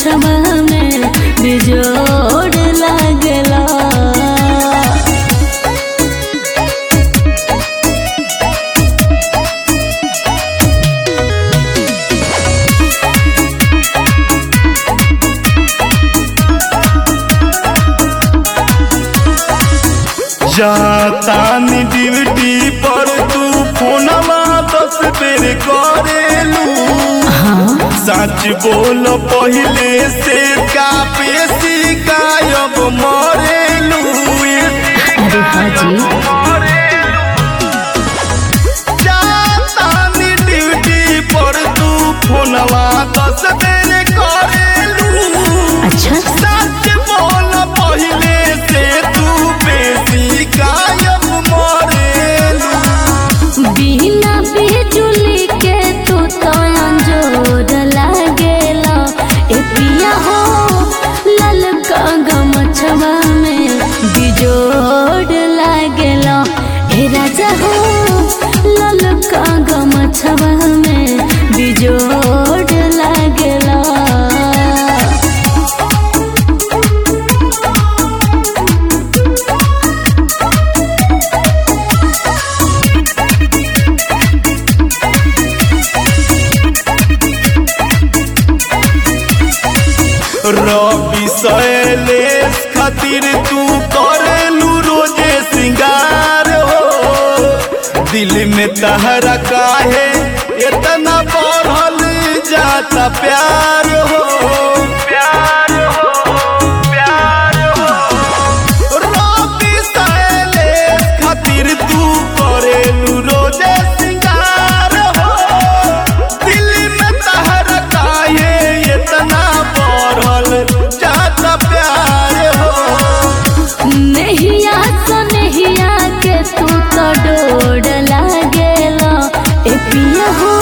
गमछवा में बिजोड़ लागला जातानी ड्यूटी पर तू फोनवा दस बेर करेलू सच बोल पहले से का पेशी गायब मरेलू अरे हाजी जातानी ड्यूटी पर तू फोनवा दस बेर करेलू अच्छा सच बोल पहले से तू बेशी गायब मरेलू बिना बिजुली के तू तो अंजोर लागेला ए पिया हो ललका गमछवा में बिजोड़ लागेला ए राजा हो ललका गमछवा में बिजोड़ लागेला रवि शैलेश खातिर तू करेलू रोजे सिंगार हो दिल में तहरा काहे इतना बढ़ल जाता प्यार हो प्यार हो प्यार हो रवि शैलेश खातिर तू करेलू रोजे सिंगार हो दिल में तहरा काहे इतना बढ़ल जाता प्यार हो नहिया तो नहिया के तू तो डोर लागेला ए पिया हो